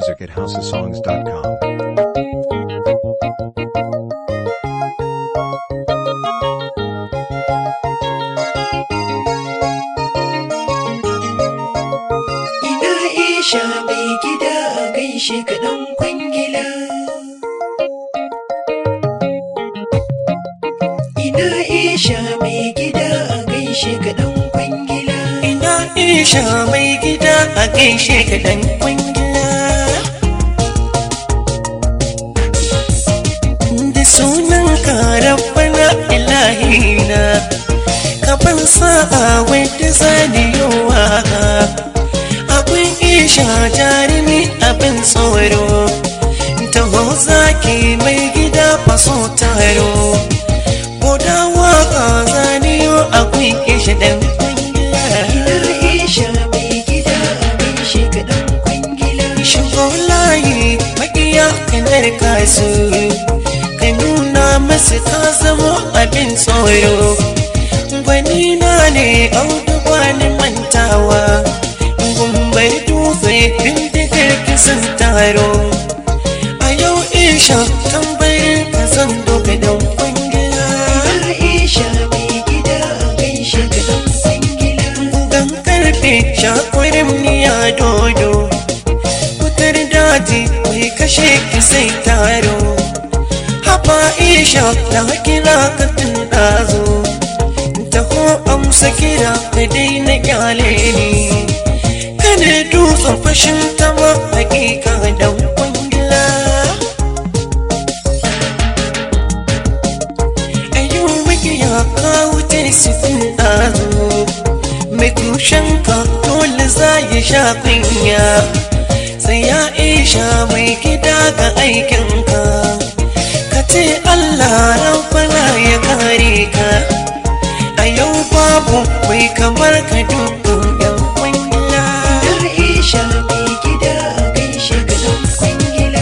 music at houseofsongs.com. Ina isha mai gida a gaishe kaɗan kwangila. Ina isha mai gida a gaishe kaɗan kwangila. Ina isha mai gida a gaishe ka dan kwangila. Da sunan ka rabbana ilahina, ka ban sa'a wadda zani yowa. Abin isha jarumi abin tsoro, taho zaki mai gida faso taro. Boda waka zaniyo akwai isha dan kwangila. Ina isha mai gida a gaishe kaɗan kwangila. shigo layi makiya kanar kasu ka nuna masu ka zamo abin tsoro gwani na ne audu wani mantawa gumbar dutse bindigar kisan taro a yau isha tambayin ka zan doka don kwangila Ina isha mai gida a gaishe kaɗan kwangila. gugan karfe shakwarin niya dodo wutar daji mai kashe ki sai taro haba isha da kira ka tun ɗazo taho amsa kira ka daina kyale ni kada dutsen fashin ta ma hakika dan kwangila ayo makiya ka wuce sifin ɗazo mai tushen ka dole za ya sha kunya sai ya isha mai gida ga aikinka ka ce Allah rabbana ya kare ka a yau babu mai kamar ka dukkan yan kwangila Ina isha mai gida a gaishe kaɗan kwangila.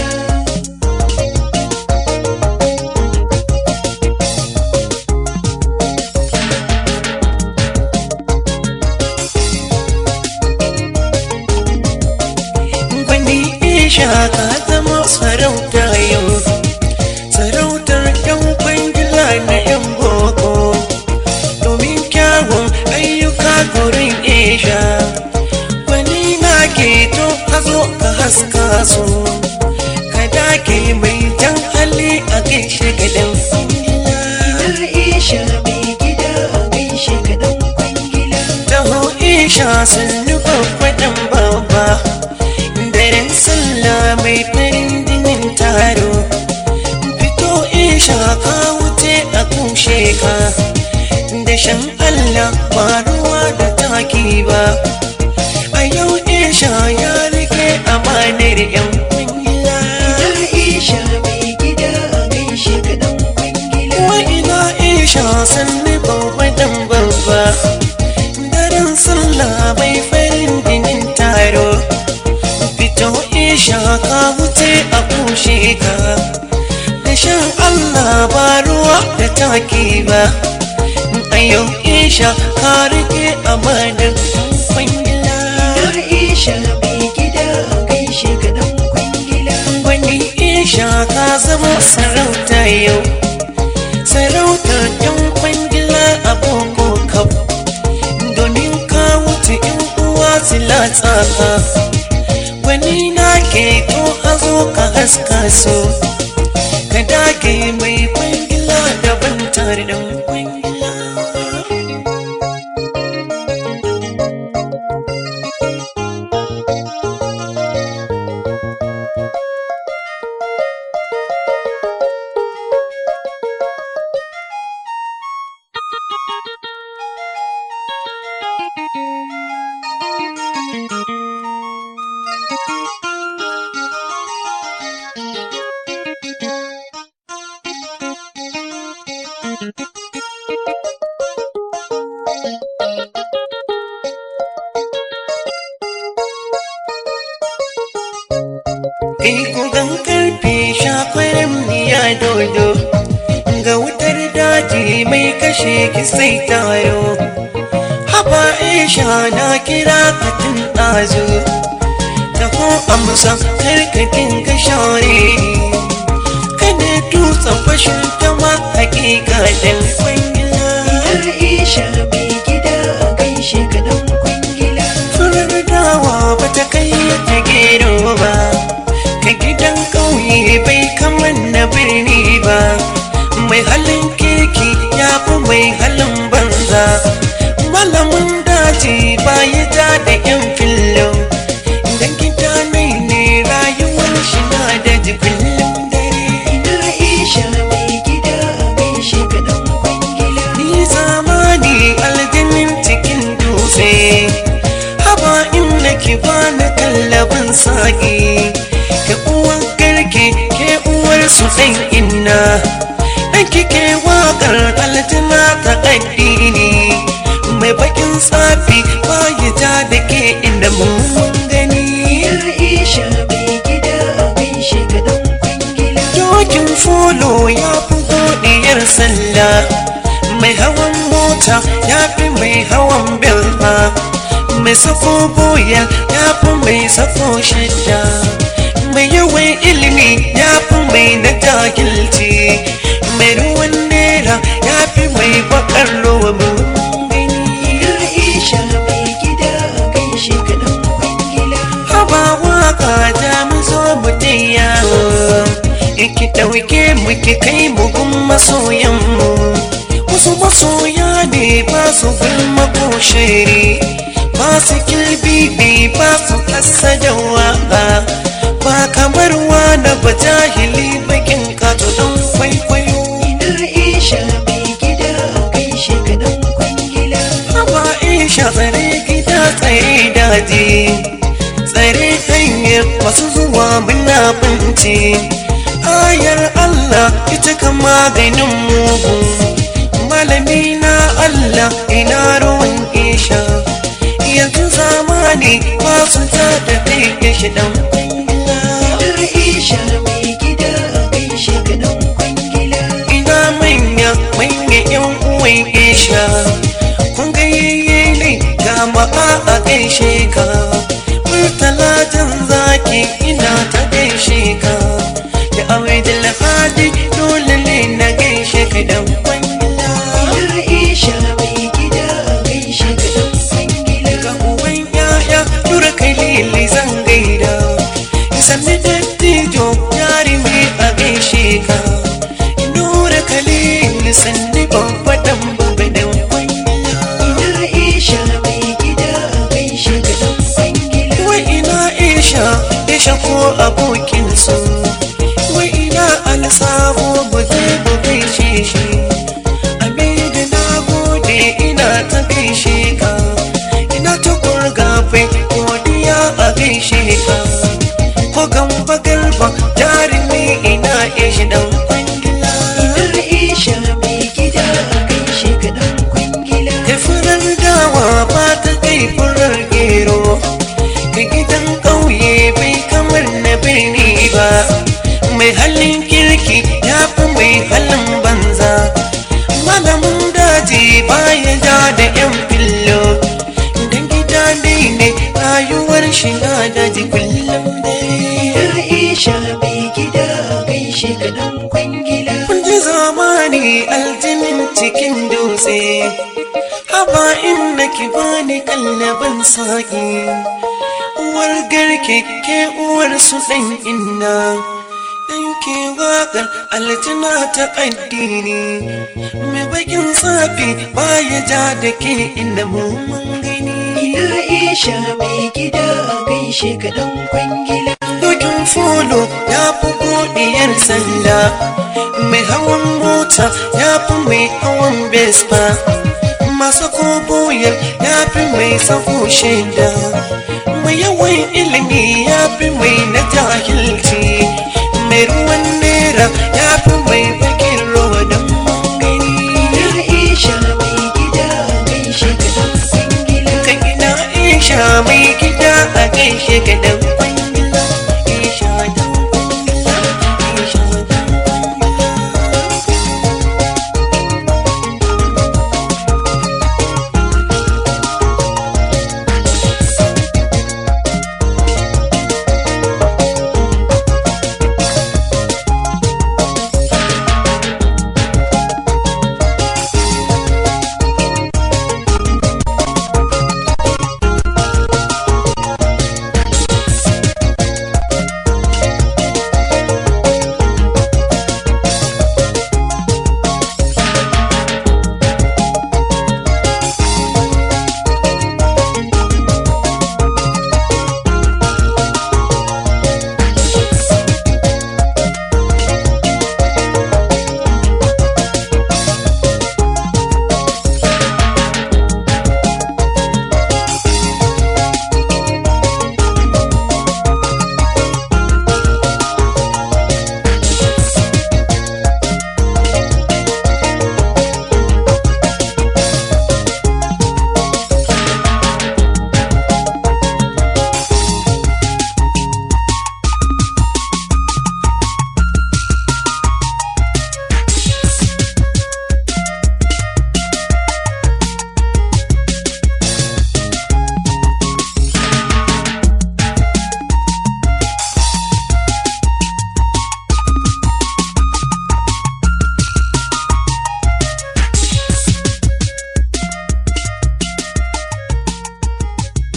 gwani isha ka zama sarauta yau sarautar yan kwangila na yan boko domin kyawun ayyuka gurin isha gwani na ke to ka zo ka haska su ka dake mai jan hali a gaishe gadan kwangila Ina isha mai gida a gaishe kaɗan kwangila. taho isha sun nufa kwaɗan babba daren sallah mai farin dinin taro fito isha ka wuce a kushe ka da shan allah ba ruwa da taki ba a yau isha ya rike amanar yan kwangila Ina isha mai gida a gaishe kaɗan kwangila. wa ina isha sanni babba dan babba daren sallah mai farin dinin taro fito isha ka wuce a kushe ka da shan allah ba ruwa da taki ba a yau isha ka rike amanar kwangila Ina isha mai gida a gaishe kaɗan kwangila. wani isha ka zama sarauta yau sarautar yan kwangila a boko kaf domin ka wuce yan uwa silatsa wani na ke to hazo ka haska so ka dage mai kwangila daban tare da kwangila kai kugan karfe shakwarin niya dodo ga wutar daji mai kashe ki sai taro haba isha na kira ka tun ɗazu ko amsa kar ka dinga share kada dutsen fashin ta ma hakika dan kwangila Aisha mai gida a gaishe ka dan kwangila furar dawa ba ta kai ta gero ba ka gidan ƙauye bai kaman na birni ba mai halin kirki ya fi mai halin banza malamin daji ba ya ja da yan fillo idan gida nai ne rayuwar shi na da kullum dare Aisha mai gida a gaishe ka dan kwangila ni zamani aljinin cikin dutse haba in nake bani kallabin saƙi ke uwan garke ke uwar su ɗan inna ɗan kike waƙar aljina ta addini mai bakin tsafi ba ya ja da ke inda mun gani Aisha mai gida a gaishe ka dan kwangila dokin folo ya fi godiyar sallah mai hawan mota ya fi mai hawan belma mai safo boya ya fi mai safo shidda mai yawan ilimi ya fi mai na jahilci mai ruwan nera ya fi mai bakar ruwa mun gani Aisha mai gida a gaishe ka dan kwangila haba waka ta mu zo mu yawo iki ɗauke mu ki kai mu gun masoyan mu wasu masoya ne ba su gulma ko shiri ba su kilbibi ba su kasa da waka ba kamar wani ba jahili bakin kato don kwaikwayo Aisha mai gida a gaishe ka dan kwangila haba isha tsare gida tsaye daji tsare hanyar masu zuwa munafunci ayar Allah ita kan maganin mugu malami na Allah ina ruwan isha yanzu zamani ba su ta da kai shi dan kwangila Aisha mai gida a gaishe ka dan kwangila ina manya manya yan uwan isha kun ga yayye ne ga maka a gaishe ka murtala jan zaki ina ta gaishe ka da aure da lahadi dole ne na gaishe ka dan kwangila Aisha mai gida a gaishe ka dan kwangila ga uban yaya tura kai lili zan gaida sanni dattijo jarumi a gaishe ka nura kalili sanni babba dan babba dan kwangila Aisha mai gida a gaishe ka dan kwangila wai ina isha isha ko abokin su wai ina alsabo bude bu gaishe shi amida na gode ina ta gaishe ka ina ta kurgafe godiya a gaishe ka ko gamba garba jarumi ina ishi dan kwangila Aisha mai gida a gaishe ka dan kwangila da furar dawa ba ta kai furar gero ka gidan ƙauye bai kamar na birni ba mai halin kirki ya fi mai halin banza malamin daji baya ja da yan fillo dan gida dai ne rayuwar shi na daji kullum dai Aisha mai gida a gaishe ka dan kwangila kun ji zamani aljinin cikin dutse haba inda ki bani kallabin saƙi uwar garke ke uwar su ɗan inna ɗan ke waƙar aljina ta addini mai bakin safi baya ja da ke inda mu mun gani Aisha mai gida a gaishe ka dan kwangila dokin folo ya fi godiyar sallah mai hawan mota ya fi mai hawan vespa masu koboyar ya fi mai sako shaida mai yawan ilimi ya fi mai na jahilci mai ruwan nera ya fi mai bakin rawa don gani Aisha mai gida a gaishe ka dan kwangila ka ina isha mai gida a gaishe ka dan kwangila isha dan kwangila isha dan kwangila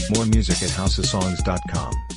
More music at houseofsongs.com.